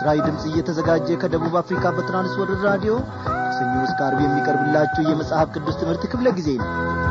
ለምስራዊ ድምፅ እየተዘጋጀ ከደቡብ አፍሪካ በትራንስወርልድ ራዲዮ ከሰኞ እስከ ዓርብ የሚቀርብላችሁ የመጽሐፍ ቅዱስ ትምህርት ክፍለ ጊዜ ነው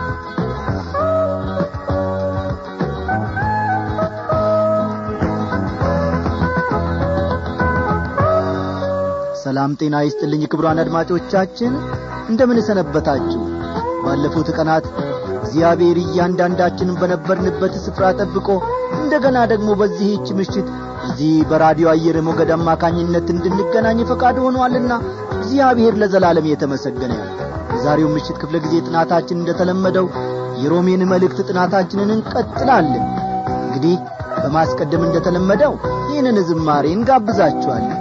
ሰላም ጤና ይስጥልኝ ክብሯን አድማጮቻችን እንደምን ሰነበታችሁ ባለፉት ቀናት እግዚአብሔር እያንዳንዳችንን በነበርንበት ስፍራ ጠብቆ እንደገና ደግሞ በዚህች ምሽት እዚህ በራዲዮ አየር ሞገድ አማካኝነት እንድንገናኝ ፈቃድ ሆኗልና እግዚአብሔር ለዘላለም የተመሰገነ ነው የዛሬው ምሽት ክፍለ ጊዜ ጥናታችን እንደተለመደው የሮሜን መልእክት ጥናታችንን እንቀጥላለን እንግዲህ በማስቀደም እንደተለመደው ይህንን ዝማሬ እንጋብዛችኋለን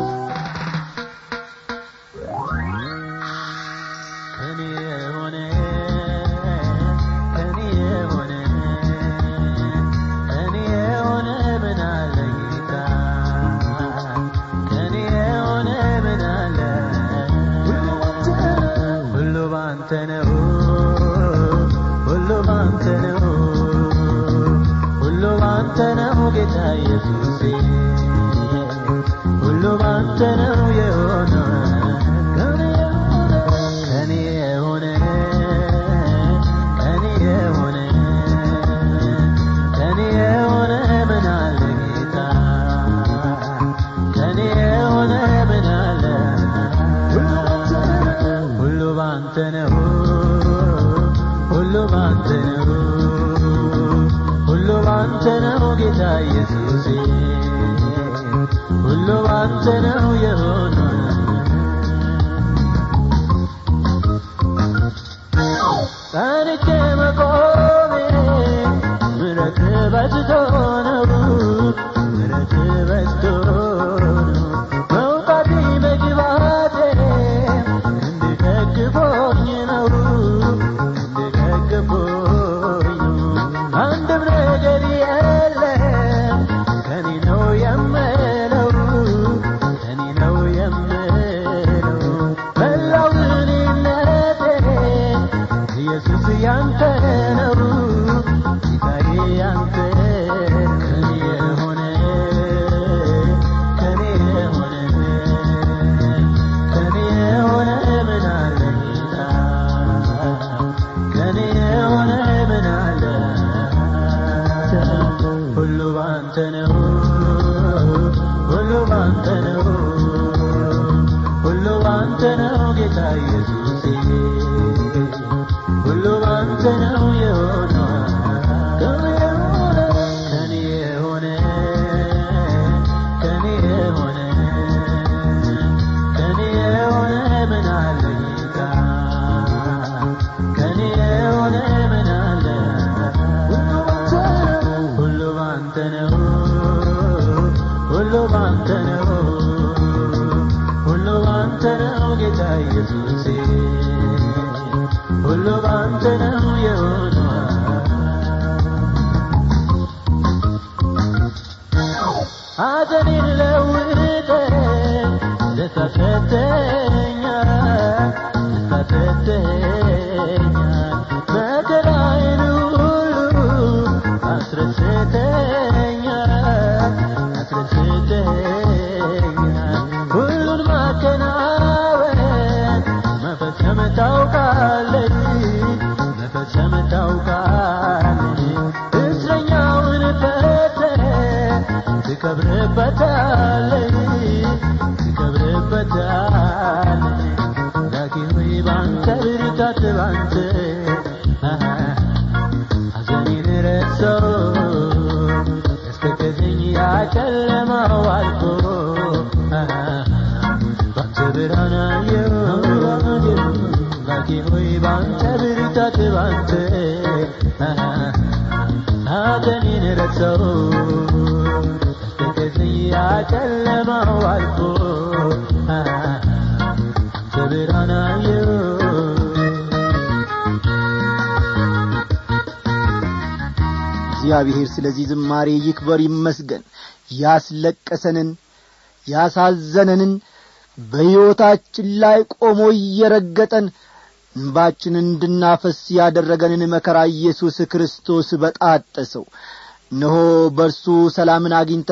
እግዚአብሔር ስለዚህ ዝማሬ ይክበር ይመስገን ያስለቀሰንን ያሳዘነንን በሕይወታችን ላይ ቆሞ እየረገጠን እንባችን እንድናፈስ ያደረገንን መከራ ኢየሱስ ክርስቶስ በጣጠሰው እነሆ በእርሱ ሰላምን አግኝተን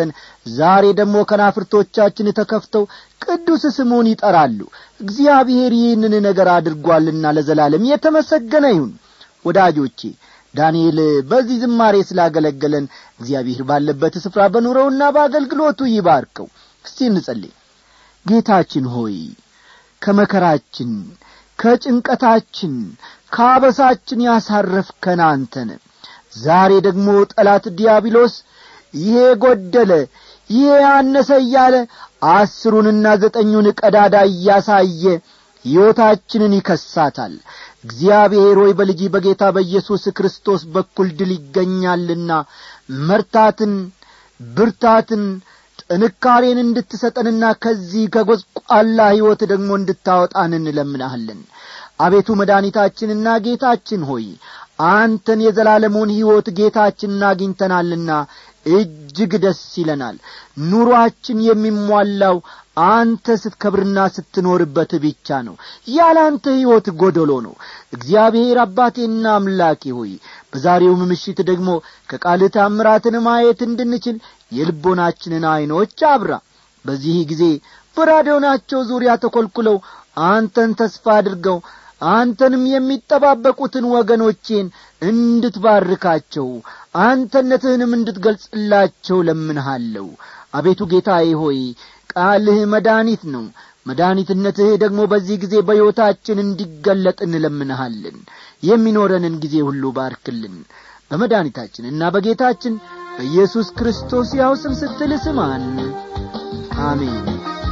ዛሬ ደግሞ ከናፍርቶቻችን ተከፍተው ቅዱስ ስሙን ይጠራሉ እግዚአብሔር ይህንን ነገር አድርጓልና ለዘላለም የተመሰገነ ይሁን ወዳጆቼ ዳንኤል በዚህ ዝማሬ ስላገለገለን እግዚአብሔር ባለበት ስፍራ በኑረውና በአገልግሎቱ ይባርከው እስቲ እንጸልይ ጌታችን ሆይ ከመከራችን ከጭንቀታችን ከአበሳችን ያሳረፍከን አንተን ዛሬ ደግሞ ጠላት ዲያብሎስ ይሄ ጐደለ ይሄ ያነሰ እያለ አስሩንና ዘጠኙን ቀዳዳ እያሳየ ሕይወታችንን ይከሳታል እግዚአብሔር ሆይ በልጅ በጌታ በኢየሱስ ክርስቶስ በኩል ድል ይገኛልና መርታትን ብርታትን ጥንካሬን እንድትሰጠንና ከዚህ ከጐስቋላ ሕይወት ደግሞ እንድታወጣን እንለምናሃለን አቤቱ መድኃኒታችንና ጌታችን ሆይ አንተን የዘላለሙን ሕይወት ጌታችንን አግኝተናልና እጅግ ደስ ይለናል ኑሮአችን የሚሟላው አንተ ስትከብርና ስትኖርበት ብቻ ነው ያለ አንተ ሕይወት ጐደሎ ነው እግዚአብሔር አባቴና አምላኬ ሆይ በዛሬውም ምሽት ደግሞ ከቃልህ ታምራትን ማየት እንድንችል የልቦናችንን ዐይኖች አብራ በዚህ ጊዜ በራዲዮናቸው ዙሪያ ተኰልኩለው አንተን ተስፋ አድርገው አንተንም የሚጠባበቁትን ወገኖቼን እንድትባርካቸው አንተነትህንም እንድትገልጽላቸው ለምንሃለሁ አቤቱ ጌታዬ ሆይ ቃልህ መድኃኒት ነው መድኃኒትነትህ ደግሞ በዚህ ጊዜ በሕይወታችን እንዲገለጥ እንለምንሃለን የሚኖረንን ጊዜ ሁሉ ባርክልን በመድኃኒታችንና በጌታችን በኢየሱስ ክርስቶስ ያው ስም ስትል ስማን አሜን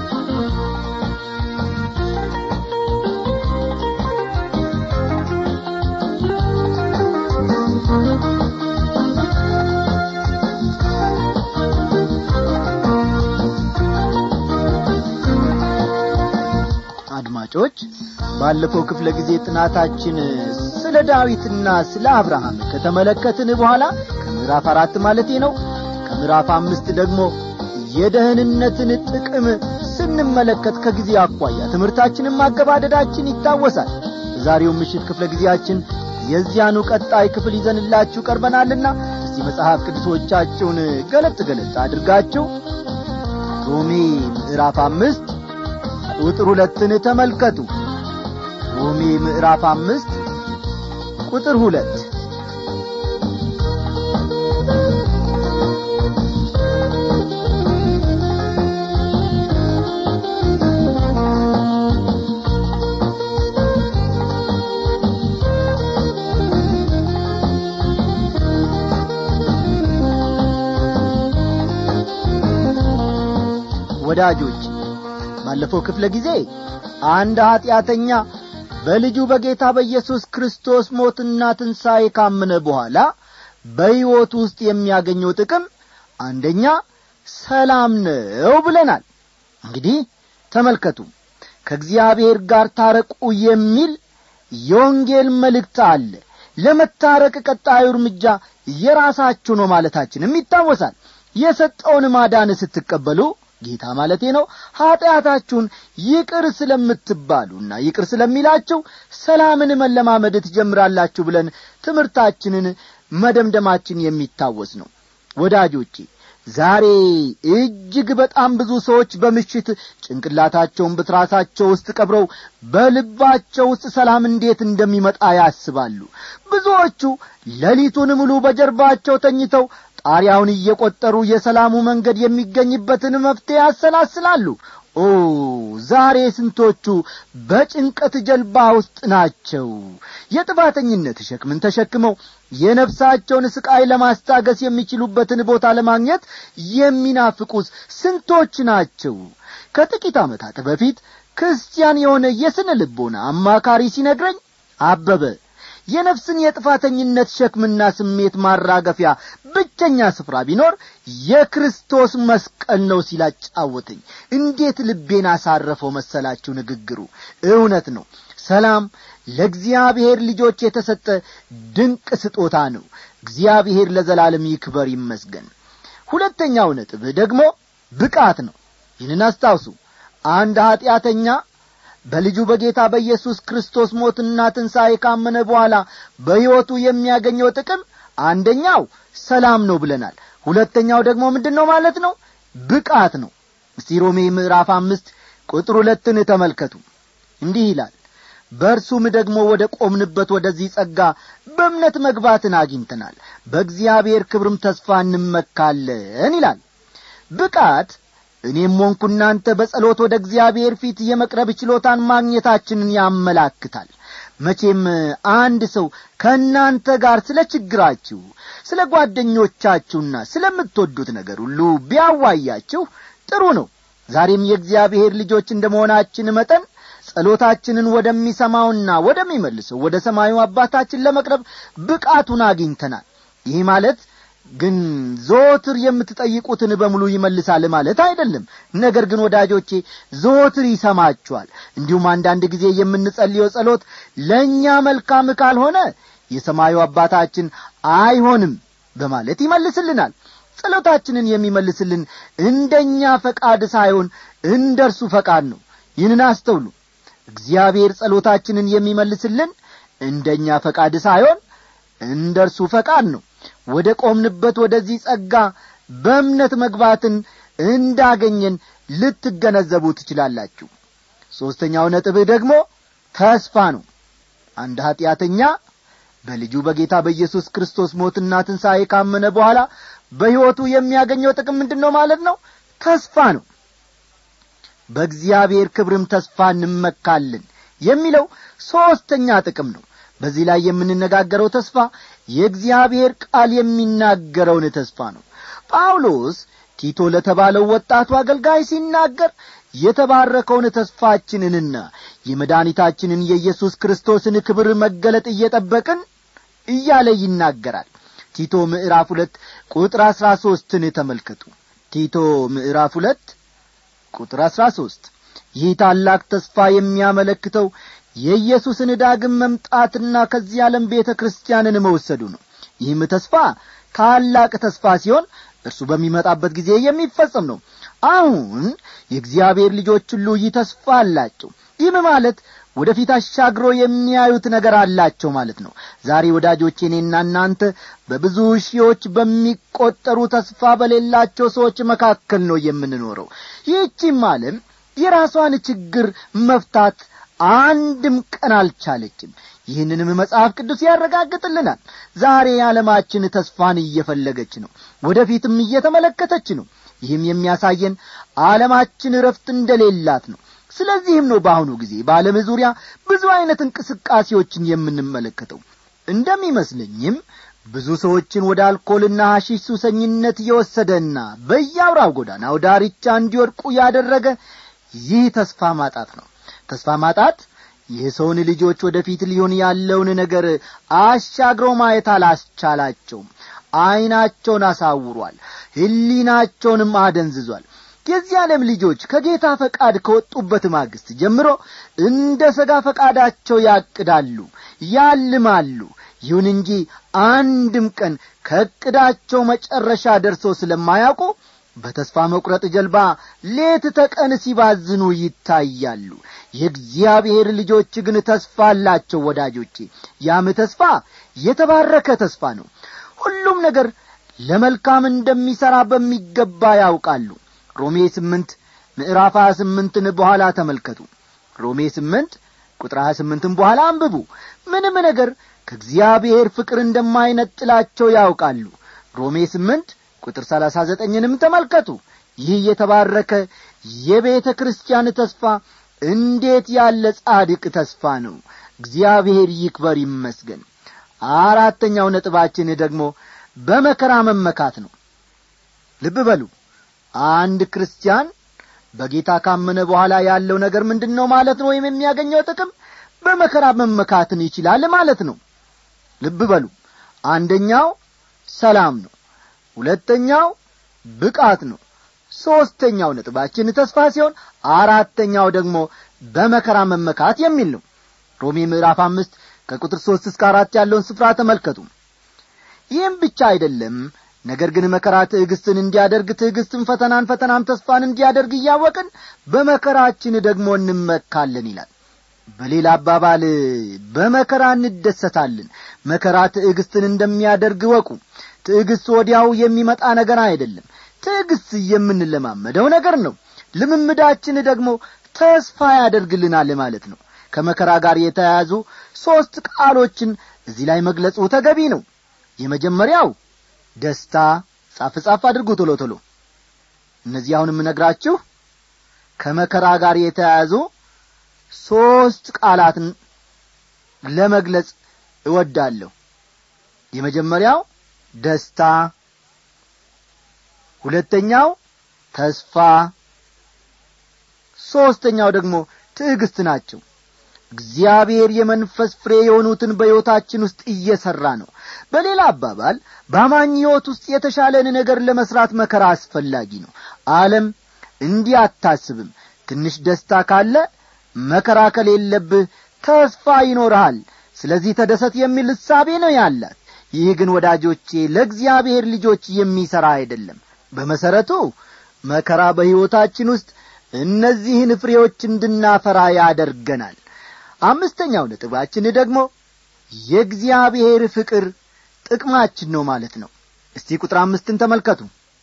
አድማጮች ባለፈው ክፍለ ጊዜ ጥናታችን ስለ ዳዊትና ስለ አብርሃም ከተመለከትን በኋላ ከምዕራፍ አራት ማለቴ ነው ከምዕራፍ አምስት ደግሞ የደህንነትን ጥቅም ስንመለከት ከጊዜ አኳያ ትምህርታችንን ማገባደዳችን ይታወሳል በዛሬው ምሽት ክፍለ ጊዜያችን የዚያኑ ቀጣይ ክፍል ይዘንላችሁ ቀርበናልና እስቲ መጽሐፍ ቅዱሶቻችሁን ገለጥ ገለጥ አድርጋችሁ ሮሜ ምዕራፍ አምስት ቁጥር ሁለትን ተመልከቱ ሮሜ ምዕራፍ አምስት ቁጥር ሁለት ወዳጆች ባለፈው ክፍለ ጊዜ አንድ ኀጢአተኛ በልጁ በጌታ በኢየሱስ ክርስቶስ ሞትና ትንሣኤ ካመነ በኋላ በሕይወቱ ውስጥ የሚያገኘው ጥቅም አንደኛ ሰላም ነው ብለናል እንግዲህ ተመልከቱ ከእግዚአብሔር ጋር ታረቁ የሚል የወንጌል መልእክት አለ ለመታረቅ ቀጣዩ እርምጃ የራሳችሁ ነው ማለታችንም ይታወሳል የሰጠውን ማዳን ስትቀበሉ ጌታ ማለቴ ነው ኀጢአታችሁን ይቅር ስለምትባሉና ይቅር ስለሚላችሁ ሰላምን መለማመድ ትጀምራላችሁ ብለን ትምህርታችንን መደምደማችን የሚታወስ ነው ወዳጆቼ ዛሬ እጅግ በጣም ብዙ ሰዎች በምሽት ጭንቅላታቸውን በትራሳቸው ውስጥ ቀብረው በልባቸው ውስጥ ሰላም እንዴት እንደሚመጣ ያስባሉ ብዙዎቹ ሌሊቱን ሙሉ በጀርባቸው ተኝተው ጣሪያውን እየቈጠሩ የሰላሙ መንገድ የሚገኝበትን መፍትሔ ያሰላስላሉ ኦ ዛሬ ስንቶቹ በጭንቀት ጀልባ ውስጥ ናቸው የጥፋተኝነት ሸክምን ተሸክመው የነፍሳቸውን ስቃይ ለማስታገስ የሚችሉበትን ቦታ ለማግኘት የሚናፍቁስ ስንቶች ናቸው ከጥቂት ዓመታት በፊት ክርስቲያን የሆነ የስነ ልቦና አማካሪ ሲነግረኝ አበበ የነፍስን የጥፋተኝነት ሸክምና ስሜት ማራገፊያ ብቸኛ ስፍራ ቢኖር የክርስቶስ መስቀል ነው ሲላጫወተኝ እንዴት ልቤን አሳረፈው መሰላችሁ ንግግሩ እውነት ነው ሰላም ለእግዚአብሔር ልጆች የተሰጠ ድንቅ ስጦታ ነው እግዚአብሔር ለዘላለም ይክበር ይመስገን ሁለተኛው ነጥብ ደግሞ ብቃት ነው ይህንን አስታውሱ አንድ ኀጢአተኛ በልጁ በጌታ በኢየሱስ ክርስቶስ ሞትና ትንሣኤ ካመነ በኋላ በሕይወቱ የሚያገኘው ጥቅም አንደኛው ሰላም ነው ብለናል ሁለተኛው ደግሞ ምንድን ነው ማለት ነው ብቃት ነው እስቲ ሮሜ ምዕራፍ አምስት ቁጥር ሁለትን ተመልከቱ እንዲህ ይላል በእርሱም ደግሞ ወደ ቆምንበት ወደዚህ ጸጋ በእምነት መግባትን አግኝተናል በእግዚአብሔር ክብርም ተስፋ እንመካለን ይላል ብቃት እኔም ሆንኩ እናንተ በጸሎት ወደ እግዚአብሔር ፊት የመቅረብ ችሎታን ማግኘታችንን ያመላክታል መቼም አንድ ሰው ከእናንተ ጋር ስለ ችግራችሁ ስለ ጓደኞቻችሁና ስለምትወዱት ነገር ሁሉ ቢያዋያችሁ ጥሩ ነው ዛሬም የእግዚአብሔር ልጆች እንደ መሆናችን መጠን ጸሎታችንን ወደሚሰማውና ወደሚመልሰው ወደ ሰማዩ አባታችን ለመቅረብ ብቃቱን አግኝተናል ይህ ማለት ግን ዘወትር የምትጠይቁትን በሙሉ ይመልሳል ማለት አይደለም ነገር ግን ወዳጆቼ ዘወትር ይሰማችኋል እንዲሁም አንዳንድ ጊዜ የምንጸልየው ጸሎት ለእኛ መልካም ካልሆነ የሰማዩ አባታችን አይሆንም በማለት ይመልስልናል ጸሎታችንን የሚመልስልን እንደኛ ፈቃድ ሳይሆን እንደ እርሱ ፈቃድ ነው ይህንን አስተውሉ እግዚአብሔር ጸሎታችንን የሚመልስልን እንደኛ ፈቃድ ሳይሆን እንደ እርሱ ፈቃድ ነው ወደ ቆምንበት ወደዚህ ጸጋ በእምነት መግባትን እንዳገኘን ልትገነዘቡ ትችላላችሁ ሦስተኛው ነጥብህ ደግሞ ተስፋ ነው አንድ ኀጢአተኛ በልጁ በጌታ በኢየሱስ ክርስቶስ ሞትና ትንሣኤ ካመነ በኋላ በሕይወቱ የሚያገኘው ጥቅም ምንድን ነው ማለት ነው ተስፋ ነው በእግዚአብሔር ክብርም ተስፋ እንመካለን የሚለው ሦስተኛ ጥቅም ነው በዚህ ላይ የምንነጋገረው ተስፋ የእግዚአብሔር ቃል የሚናገረውን ተስፋ ነው ጳውሎስ ቲቶ ለተባለው ወጣቱ አገልጋይ ሲናገር የተባረከውን ተስፋችንንና የመድኃኒታችንን የኢየሱስ ክርስቶስን ክብር መገለጥ እየጠበቅን እያለ ይናገራል ቲቶ ምዕራፍ ሁለት ቁጥር አሥራ ሦስትን ተመልከቱ ቲቶ ምዕራፍ ሁለት ቁጥር አሥራ ሦስት ይህ ታላቅ ተስፋ የሚያመለክተው የኢየሱስን ዳግም መምጣትና ከዚህ ዓለም ቤተ ክርስቲያንን መወሰዱ ነው ይህም ተስፋ ታላቅ ተስፋ ሲሆን እርሱ በሚመጣበት ጊዜ የሚፈጸም ነው አሁን የእግዚአብሔር ልጆች ሁሉ ይህ ተስፋ አላቸው ይህም ማለት ወደፊት አሻግሮ የሚያዩት ነገር አላቸው ማለት ነው ዛሬ ወዳጆቼ እኔና እናንተ በብዙ ሺዎች በሚቈጠሩ ተስፋ በሌላቸው ሰዎች መካከል ነው የምንኖረው ይህቺም ዓለም የራሷን ችግር መፍታት አንድም ቀን አልቻለችም ይህንንም መጽሐፍ ቅዱስ ያረጋግጥልናል ዛሬ የዓለማችን ተስፋን እየፈለገች ነው ወደፊትም እየተመለከተች ነው ይህም የሚያሳየን ዓለማችን እረፍት እንደሌላት ነው ስለዚህም ነው በአሁኑ ጊዜ በዓለም ዙሪያ ብዙ ዐይነት እንቅስቃሴዎችን የምንመለከተው እንደሚመስለኝም ብዙ ሰዎችን ወደ አልኮልና ሐሺሽ ሱሰኝነት የወሰደና በየአውራው ጎዳናው ዳርቻ እንዲወድቁ ያደረገ ይህ ተስፋ ማጣት ነው ተስፋ ማጣት የሰውን ልጆች ወደፊት ሊሆን ያለውን ነገር አሻግሮ ማየት አላስቻላቸውም ዐይናቸውን አሳውሯል ሕሊናቸውንም አደንዝዟል የዚህ ዓለም ልጆች ከጌታ ፈቃድ ከወጡበት ማግስት ጀምሮ እንደ ሥጋ ፈቃዳቸው ያቅዳሉ ያልማሉ ይሁን እንጂ አንድም ቀን ከዕቅዳቸው መጨረሻ ደርሰው ስለማያውቁ በተስፋ መቁረጥ ጀልባ ሌት ተቀን ሲባዝኑ ይታያሉ የእግዚአብሔር ልጆች ግን ተስፋ አላቸው ወዳጆቼ ያም ተስፋ የተባረከ ተስፋ ነው ሁሉም ነገር ለመልካም እንደሚሠራ በሚገባ ያውቃሉ ሮሜ ስምንት ምዕራፍ ሀያ ስምንትን በኋላ ተመልከቱ ሮሜ ስምንት ቁጥር ሀያ ስምንትን በኋላ አንብቡ ምንም ነገር ከእግዚአብሔር ፍቅር እንደማይነጥላቸው ያውቃሉ ሮሜ ስምንት ቁጥር ሰላሳ ዘጠኝንም ተመልከቱ ይህ የተባረከ የቤተ ክርስቲያን ተስፋ እንዴት ያለ ጻድቅ ተስፋ ነው እግዚአብሔር ይክበር ይመስገን አራተኛው ነጥባችን ደግሞ በመከራ መመካት ነው ልብ በሉ አንድ ክርስቲያን በጌታ ካመነ በኋላ ያለው ነገር ምንድን ነው ማለት ነው ወይም የሚያገኘው ጥቅም በመከራ መመካትን ይችላል ማለት ነው ልብ በሉ አንደኛው ሰላም ነው ሁለተኛው ብቃት ነው ሦስተኛው ነጥባችን ተስፋ ሲሆን አራተኛው ደግሞ በመከራ መመካት የሚል ነው ሮሜ ምዕራፍ አምስት ከቁጥር ሦስት እስከ አራት ያለውን ስፍራ ተመልከቱ ይህም ብቻ አይደለም ነገር ግን መከራ ትዕግስትን እንዲያደርግ ትዕግስትን ፈተናን ፈተናም ተስፋን እንዲያደርግ እያወቅን በመከራችን ደግሞ እንመካለን ይላል በሌላ አባባል በመከራ እንደሰታለን መከራ ትዕግስትን እንደሚያደርግ ወቁ ትዕግስት ወዲያው የሚመጣ ነገር አይደለም ትዕግሥት የምንለማመደው ነገር ነው ልምምዳችን ደግሞ ተስፋ ያደርግልናል ማለት ነው ከመከራ ጋር የተያያዙ ሦስት ቃሎችን እዚህ ላይ መግለጹ ተገቢ ነው የመጀመሪያው ደስታ ጻፍ ጻፍ አድርጉ ቶሎ ቶሎ እነዚህ አሁን የምነግራችሁ ከመከራ ጋር የተያያዙ ሦስት ቃላትን ለመግለጽ እወዳለሁ የመጀመሪያው ደስታ ሁለተኛው ተስፋ ሦስተኛው ደግሞ ትዕግስት ናቸው እግዚአብሔር የመንፈስ ፍሬ የሆኑትን በሕይወታችን ውስጥ እየሠራ ነው በሌላ አባባል በአማኝ ሕይወት ውስጥ የተሻለን ነገር ለመሥራት መከራ አስፈላጊ ነው ዓለም እንዲህ አታስብም ትንሽ ደስታ ካለ መከራ ከሌለብህ ተስፋ ይኖርሃል ስለዚህ ተደሰት የሚል እሳቤ ነው ያላት ይህ ግን ወዳጆቼ ለእግዚአብሔር ልጆች የሚሠራ አይደለም በመሠረቱ መከራ በሕይወታችን ውስጥ እነዚህን ፍሬዎች እንድናፈራ ያደርገናል አምስተኛው ነጥባችን ደግሞ የእግዚአብሔር ፍቅር ጥቅማችን ነው ማለት ነው እስቲ ቁጥር አምስትን ተመልከቱ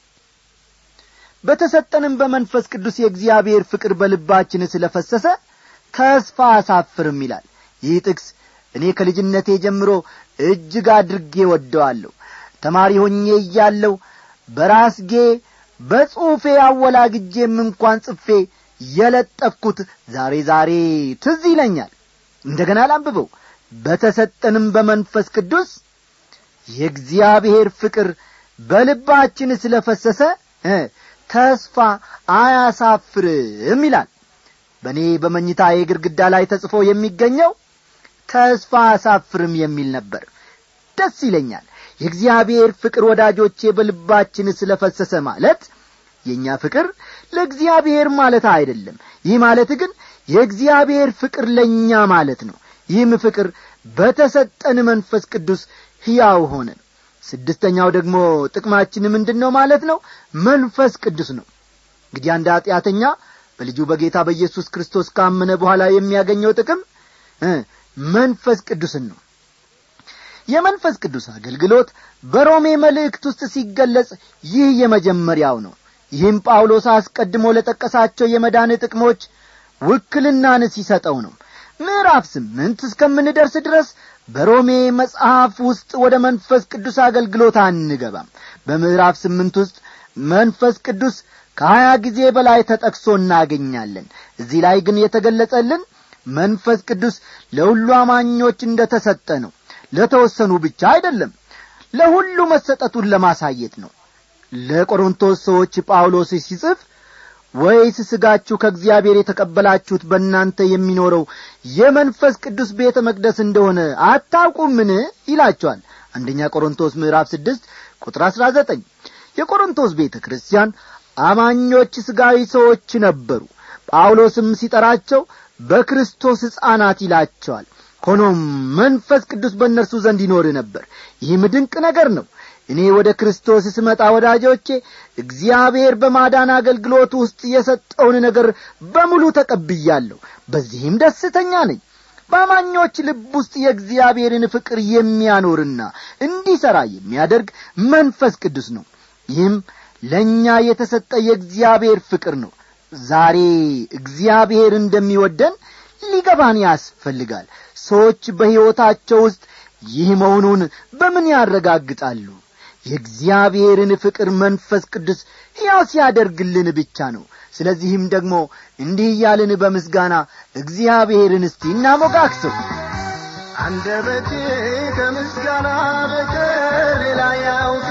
በተሰጠንም በመንፈስ ቅዱስ የእግዚአብሔር ፍቅር በልባችን ስለ ፈሰሰ ተስፋ አሳፍርም ይላል ይህ ጥቅስ እኔ ከልጅነቴ ጀምሮ እጅግ አድርጌ ወደዋለሁ ተማሪ ሆኜ እያለሁ በራስጌ በጽሑፌ አወላግጄም እንኳን ጽፌ የለጠፍኩት ዛሬ ዛሬ ትዝ ይለኛል እንደገና ላንብበው በተሰጠንም በመንፈስ ቅዱስ የእግዚአብሔር ፍቅር በልባችን ስለ ፈሰሰ ተስፋ አያሳፍርም ይላል በእኔ በመኝታዬ ግድግዳ ላይ ተጽፎ የሚገኘው ተስፋ አያሳፍርም የሚል ነበር ደስ ይለኛል የእግዚአብሔር ፍቅር ወዳጆቼ በልባችን ስለ ፈሰሰ ማለት የእኛ ፍቅር ለእግዚአብሔር ማለት አይደለም ይህ ማለት ግን የእግዚአብሔር ፍቅር ለእኛ ማለት ነው ይህም ፍቅር በተሰጠን መንፈስ ቅዱስ ሕያው ሆነ ስድስተኛው ደግሞ ጥቅማችን ምንድን ነው ማለት ነው መንፈስ ቅዱስ ነው እንግዲህ አንድ ኀጢአተኛ በልጁ በጌታ በኢየሱስ ክርስቶስ ካመነ በኋላ የሚያገኘው ጥቅም መንፈስ ቅዱስን ነው የመንፈስ ቅዱስ አገልግሎት በሮሜ መልእክት ውስጥ ሲገለጽ ይህ የመጀመሪያው ነው ይህም ጳውሎስ አስቀድሞ ለጠቀሳቸው የመዳን ጥቅሞች ውክልናን ሲሰጠው ነው ምዕራፍ ስምንት እስከምንደርስ ድረስ በሮሜ መጽሐፍ ውስጥ ወደ መንፈስ ቅዱስ አገልግሎት አንገባም በምዕራፍ ስምንት ውስጥ መንፈስ ቅዱስ ከሀያ ጊዜ በላይ ተጠቅሶ እናገኛለን እዚህ ላይ ግን የተገለጸልን መንፈስ ቅዱስ ለሁሉ አማኞች እንደ ተሰጠ ነው ለተወሰኑ ብቻ አይደለም ለሁሉ መሰጠቱን ለማሳየት ነው ለቆሮንቶስ ሰዎች ጳውሎስ ሲጽፍ ወይስ ሥጋችሁ ከእግዚአብሔር የተቀበላችሁት በእናንተ የሚኖረው የመንፈስ ቅዱስ ቤተ መቅደስ እንደሆነ አታውቁምን ይላቸዋል አንደኛ ቆሮንቶስ ምዕራፍ ስድስት ቁጥር አሥራ ዘጠኝ የቆሮንቶስ ቤተ ክርስቲያን አማኞች ሥጋዊ ሰዎች ነበሩ ጳውሎስም ሲጠራቸው በክርስቶስ ሕፃናት ይላቸዋል ሆኖም መንፈስ ቅዱስ በእነርሱ ዘንድ ይኖር ነበር ይህም ድንቅ ነገር ነው እኔ ወደ ክርስቶስ ስመጣ ወዳጆቼ እግዚአብሔር በማዳን አገልግሎት ውስጥ የሰጠውን ነገር በሙሉ ተቀብያለሁ በዚህም ደስተኛ ነኝ በአማኞች ልብ ውስጥ የእግዚአብሔርን ፍቅር የሚያኖርና እንዲሠራ የሚያደርግ መንፈስ ቅዱስ ነው ይህም ለእኛ የተሰጠ የእግዚአብሔር ፍቅር ነው ዛሬ እግዚአብሔር እንደሚወደን ሊገባን ያስፈልጋል ሰዎች በሕይወታቸው ውስጥ ይህ መሆኑን በምን ያረጋግጣሉ የእግዚአብሔርን ፍቅር መንፈስ ቅዱስ ሕያው ሲያደርግልን ብቻ ነው ስለዚህም ደግሞ እንዲህ እያልን በምስጋና እግዚአብሔርን እስቲ እናሞጋክሰው አንደበቴ ከምስጋና በቀር ሌላ ያውቅ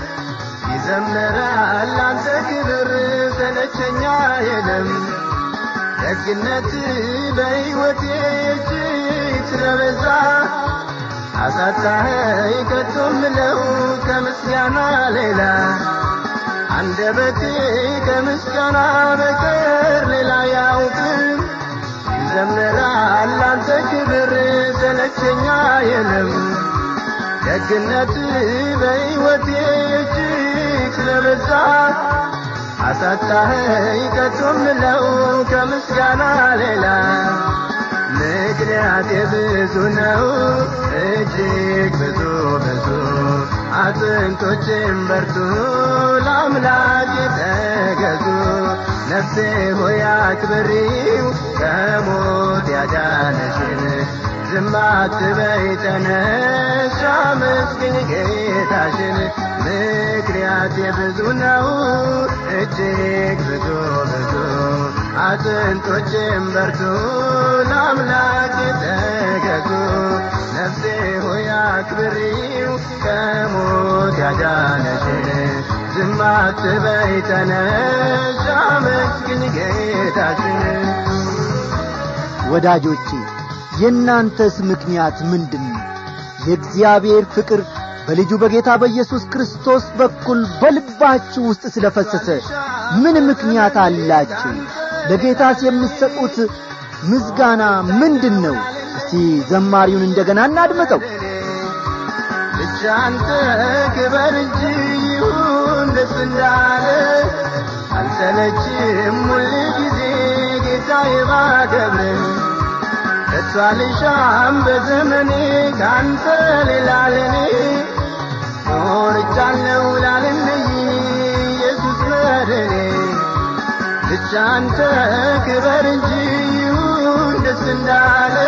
ይዘምራል አንተ ክብር ሰለቸኛ የለም ደግነት በሕይወቴ እጅግ ስለበዛ አሳጣኸኝ ከቶ ምለው ከምስጋና ሌላ አንደበቴ ከምስጋና በቀር ሌላ ያውቅም ይዘምራል አንተ ክብር ሰለቸኛ የለም ደግነት በሕይወቴ እጅግ ስለበዛ አሳጣኸኝ ከቶ ምለው ከምስጋና ሌላ ምድር ምክንያቴ ብዙ ነው እጅግ ብዙ ብዙ አጥንቶችም በርቱ ለአምላክ ተገዙ ነፍሴ ሆይ አክብሪው ከሞት ያዳነሽን ዝም አትበይ ተነሽ አመስግኝ ጌታሽን ምክንያቴ ብዙ ነው እጅግ ብዙ ብዙ አጥንቶችም በርቱ ለአምላክ ተገዙ ነፍሴ ሆይ አክብሪው ከሞት ያዳነሽን ዝም አትበይ ተነሽ አመስግኝ ጌታሽን ወዳጆቼ የእናንተስ ምክንያት ምንድን ነው የእግዚአብሔር ፍቅር በልጁ በጌታ በኢየሱስ ክርስቶስ በኩል በልባችሁ ውስጥ ስለ ፈሰሰ ምን ምክንያት አላችሁ ለጌታስ የምትሰጡት ምስጋና ምንድን ነው እስቲ ዘማሪውን እንደገና እናድምጠው ብቻ አንተ ክበር እንጂ ይሁን ደስ እንዳለ አልሰለችም ሁል ጊዜ ጌታዬ ባገብር ከቶ አልሻም በዘመኔ ካንተ ሌላ ለኔ ኖርቻለሁ ላልለይ ኢየሱስ መድኔ ብቻ አንተ ክበር እንጂ ይሁን ደስ እንዳለ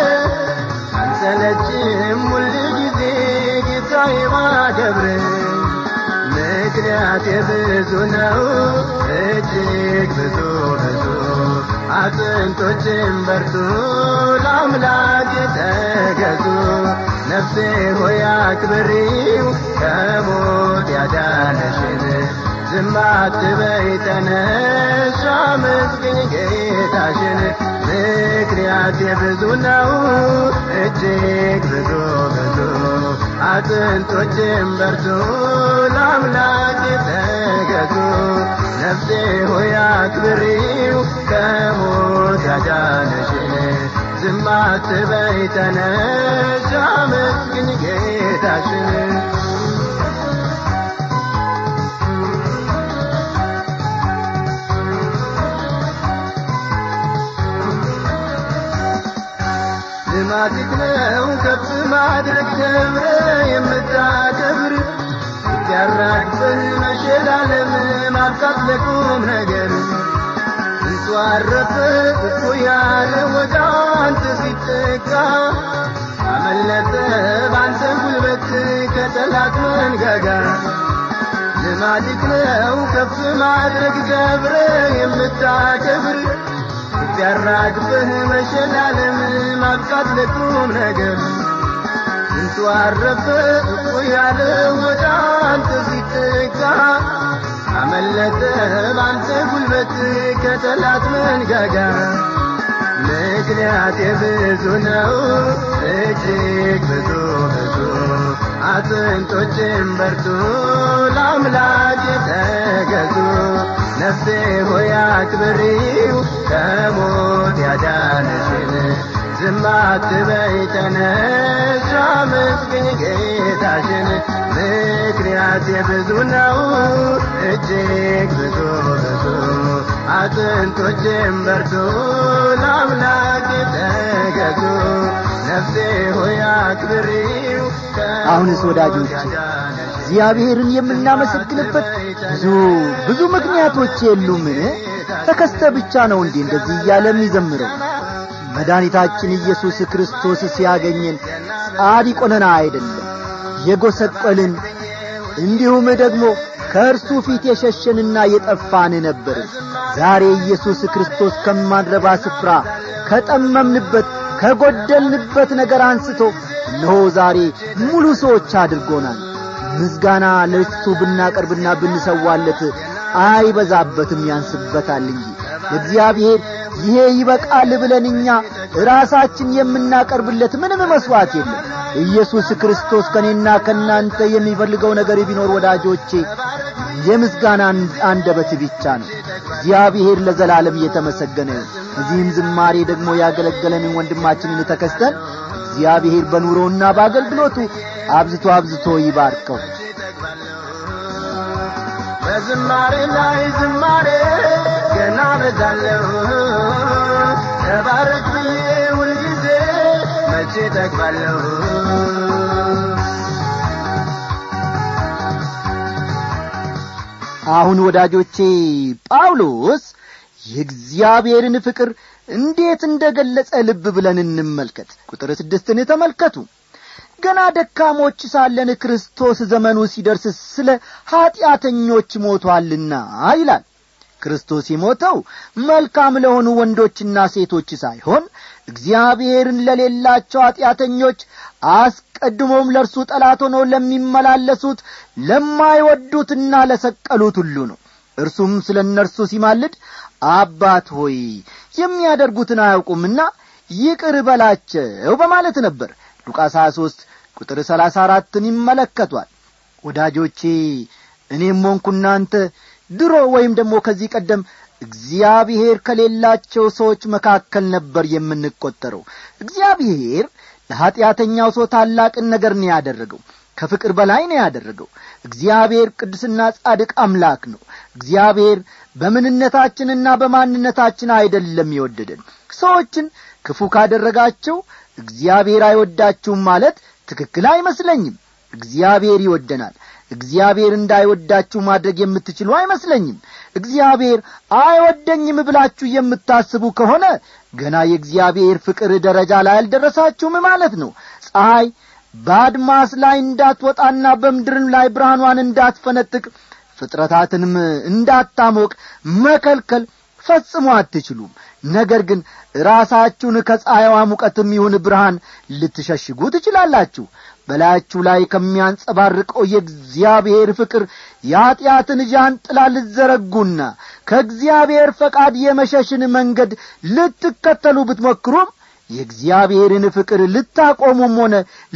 አንሰለችም ሁል ጊዜ ጌታዬ ማገብር ምክንያቴ ብዙ ነው እጅግ ብዙ ብዙ አጥንቶችም በርቱ ለአምላክ ተገዙ ነፍሴ ሆይ አክብሪው ከሞት ያዳነሽን ዝም አትበይ ተነሽ አመስግኝ ጌታሽን ምክንያት ብዙ ነው እጅግ ብዙ ብዙ አጥንቶችም በርቱ ለአምላክ ተገዙ ነፍሴ ሆይ አክብሪው ከሞት ያዳነሽን ዝም አትበይ ተነሽ አመስግኝ ጌታሽን ልማድህ ነው ከፍ ማድረግ ክብረ የምታከብር ያራግፈን መሸላለም ማብቃት ለቁም ነገር እንቱ አረፈ እኮ ያለ ወደ አንተ ሲጠጋ አመለጠ ባንተ ጉልበት ከጠላት መንጋጋ ልማድህ ነው ከፍ ማድረግ ገብረ የምታከብር ያራግፍህ መሸላለም ማብቃት ለቁም ነገር ስንቱ አረፈ እኮ ያለ ወደ አንተ ሲጠጋ አመለጠ ባንተ ጉልበት ከጠላት መንጋጋ ምክንያት ብዙ ነው እጅግ ብዙ ብዙ አጥንቶችም በርቱ ለአምላክ ተገዙ ነፍሴ ሆይ አክብሪው ከሞት ያዳነሽን ዝም አትበይ ተነሽ አመስግኝ ጌታሽን ምክንያት የብዙ ነው እጅግ ብዙ ብዙ አጥንቶችም በርቱ ለአምላክ ተገዙ ነፍሴ ሆይ አክብሪው አሁንስ ወዳጆች እግዚአብሔርን የምናመሰግንበት ብዙ ብዙ ምክንያቶች የሉምን ተከስተ ብቻ ነው እንዲህ እንደዚህ እያለ የሚዘምረው መድኃኒታችን ኢየሱስ ክርስቶስ ሲያገኘን ጻድቅ ሆነን አይደለም የጐሰቈልን እንዲሁም ደግሞ ከእርሱ ፊት የሸሸንና የጠፋን ነበርን ዛሬ ኢየሱስ ክርስቶስ ከማንረባ ስፍራ ከጠመምንበት ከጐደልንበት ነገር አንስቶ እነሆ ዛሬ ሙሉ ሰዎች አድርጎናል ምስጋና ለእሱ ብናቀርብና ብንሰዋለት አይበዛበትም ያንስበታል እንጂ እግዚአብሔር ይሄ ይበቃል ብለን እኛ ራሳችን የምናቀርብለት ምንም መሥዋዕት የለም ኢየሱስ ክርስቶስ ከእኔና ከእናንተ የሚፈልገው ነገር ቢኖር ወዳጆቼ የምስጋና አንደበት ብቻ ነው እግዚአብሔር ለዘላለም እየተመሰገነ እዚህም ዝማሬ ደግሞ ያገለገለንን ወንድማችንን ተከስተን እግዚአብሔር በኑሮና በአገልግሎቱ አብዝቶ አብዝቶ ይባርከው በዝማሬ ላይ ዝማሬ ገና በዛለሁ ተባረክ ብዬ ሁልጊዜ በልቼ ጠግባለሁ አሁን ወዳጆቼ ጳውሎስ የእግዚአብሔርን ፍቅር እንዴት እንደ ገለጸ ልብ ብለን እንመልከት ቁጥር ስድስትን ተመልከቱ ገና ደካሞች ሳለን ክርስቶስ ዘመኑ ሲደርስ ስለ ኀጢአተኞች ሞቶአልና ይላል ክርስቶስ የሞተው መልካም ለሆኑ ወንዶችና ሴቶች ሳይሆን እግዚአብሔርን ለሌላቸው ኀጢአተኞች አስቀድሞም ለእርሱ ጠላት ሆነው ለሚመላለሱት ለማይወዱትና ለሰቀሉት ሁሉ ነው እርሱም ስለ እነርሱ ሲማልድ አባት ሆይ የሚያደርጉትን አያውቁምና ይቅር በላቸው በማለት ነበር ሉቃስ 23 ቁጥር 34ን ይመለከቷል ወዳጆቼ እኔም ሆንኩ እናንተ ድሮ ወይም ደግሞ ከዚህ ቀደም እግዚአብሔር ከሌላቸው ሰዎች መካከል ነበር የምንቈጠረው እግዚአብሔር ለኀጢአተኛው ሰው ታላቅን ነገር ነው ያደረገው ከፍቅር በላይ ነው ያደረገው እግዚአብሔር ቅዱስና ጻድቅ አምላክ ነው እግዚአብሔር በምንነታችንና በማንነታችን አይደለም የወደደን ሰዎችን ክፉ ካደረጋቸው እግዚአብሔር አይወዳችሁም ማለት ትክክል አይመስለኝም እግዚአብሔር ይወደናል እግዚአብሔር እንዳይወዳችሁ ማድረግ የምትችሉ አይመስለኝም እግዚአብሔር አይወደኝም ብላችሁ የምታስቡ ከሆነ ገና የእግዚአብሔር ፍቅር ደረጃ ላይ አልደረሳችሁም ማለት ነው ፀሐይ በአድማስ ላይ እንዳትወጣና በምድርም ላይ ብርሃኗን እንዳትፈነጥቅ ፍጥረታትንም እንዳታሞቅ መከልከል ፈጽሞ አትችሉም ነገር ግን ራሳችሁን ከፀሐይዋ ሙቀትም ይሁን ብርሃን ልትሸሽጉ ትችላላችሁ በላያችሁ ላይ ከሚያንጸባርቀው የእግዚአብሔር ፍቅር የኀጢአትን ዣንጥላ ልትዘረጉና ከእግዚአብሔር ፈቃድ የመሸሽን መንገድ ልትከተሉ ብትሞክሩም የእግዚአብሔርን ፍቅር ልታቆሙም ሆነ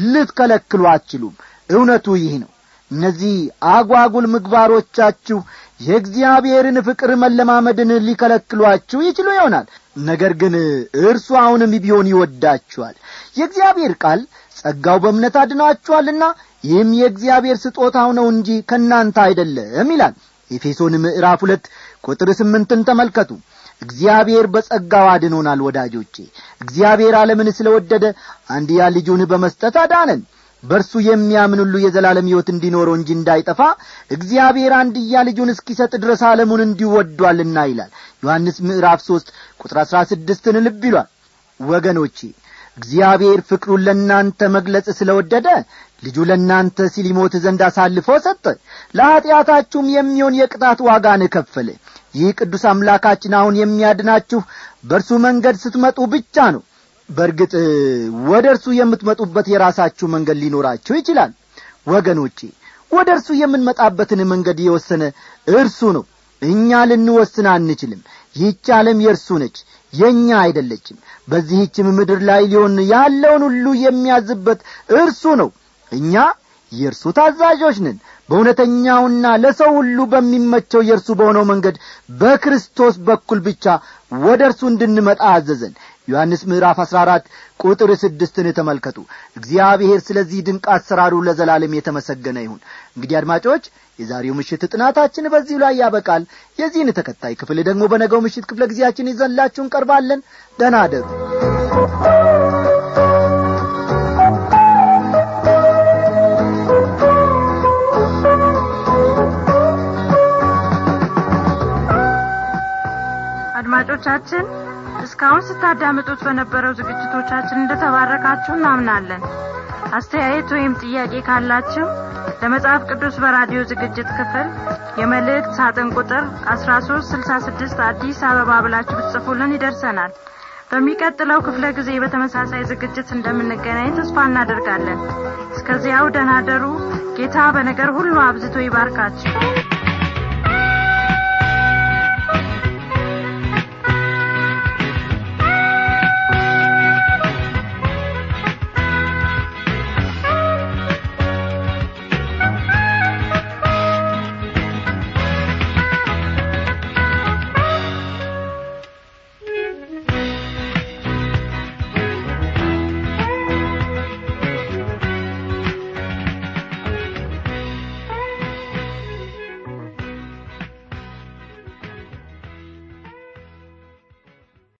ልትከለክሉ አትችሉም እውነቱ ይህ ነው እነዚህ አጓጉል ምግባሮቻችሁ የእግዚአብሔርን ፍቅር መለማመድን ሊከለክሏችሁ ይችሉ ይሆናል ነገር ግን እርሱ አሁንም ቢሆን ይወዳችኋል የእግዚአብሔር ቃል ጸጋው በእምነት አድናችኋልና ይህም የእግዚአብሔር ስጦታው ነው እንጂ ከእናንተ አይደለም ይላል ኤፌሶን ምዕራፍ ሁለት ቁጥር ስምንትን ተመልከቱ እግዚአብሔር በጸጋው አድኖናል ወዳጆቼ እግዚአብሔር ዓለምን ስለ ወደደ አንድያ ልጁን በመስጠት አዳነን በእርሱ የሚያምን ሁሉ የዘላለም ሕይወት እንዲኖረው እንጂ እንዳይጠፋ እግዚአብሔር አንድያ ልጁን እስኪሰጥ ድረስ ዓለሙን እንዲወዷልና ይላል ዮሐንስ ምዕራፍ ሦስት ቁጥር አሥራ ስድስትን ልብ ይሏል ወገኖቼ እግዚአብሔር ፍቅሩን ለእናንተ መግለጽ ስለ ወደደ ልጁ ለእናንተ ሲል ይሞት ዘንድ አሳልፎ ሰጠ ለኀጢአታችሁም የሚሆን የቅጣት ዋጋን ከፈለ ይህ ቅዱስ አምላካችን አሁን የሚያድናችሁ በእርሱ መንገድ ስትመጡ ብቻ ነው በእርግጥ ወደ እርሱ የምትመጡበት የራሳችሁ መንገድ ሊኖራችሁ ይችላል ወገኖቼ ወደ እርሱ የምንመጣበትን መንገድ የወሰነ እርሱ ነው እኛ ልንወስን አንችልም ይህች ዓለም የእርሱ ነች የእኛ አይደለችም በዚህችም ምድር ላይ ሊሆን ያለውን ሁሉ የሚያዝበት እርሱ ነው እኛ የእርሱ ታዛዦች ነን በእውነተኛውና ለሰው ሁሉ በሚመቸው የእርሱ በሆነው መንገድ በክርስቶስ በኩል ብቻ ወደ እርሱ እንድንመጣ አዘዘን ዮሐንስ ምዕራፍ አሥራ አራት ቁጥር ስድስትን ተመልከቱ እግዚአብሔር ስለዚህ ድንቅ አሰራሩ ለዘላለም የተመሰገነ ይሁን እንግዲህ አድማጮች የዛሬው ምሽት ጥናታችን በዚሁ ላይ ያበቃል የዚህን ተከታይ ክፍል ደግሞ በነገው ምሽት ክፍለ ጊዜያችን ይዘንላችሁ እንቀርባለን ደህና አደሩ አድማጮቻችን እስካሁን ስታዳምጡት በነበረው ዝግጅቶቻችን እንደተባረካችሁ እናምናለን አስተያየት ወይም ጥያቄ ካላችሁ ለመጽሐፍ ቅዱስ በራዲዮ ዝግጅት ክፍል የመልእክት ሳጥን ቁጥር 1366 አዲስ አበባ ብላችሁ ብትጽፉልን ይደርሰናል በሚቀጥለው ክፍለ ጊዜ በተመሳሳይ ዝግጅት እንደምንገናኝ ተስፋ እናደርጋለን እስከዚያው ደናደሩ ጌታ በነገር ሁሉ አብዝቶ ይባርካችሁ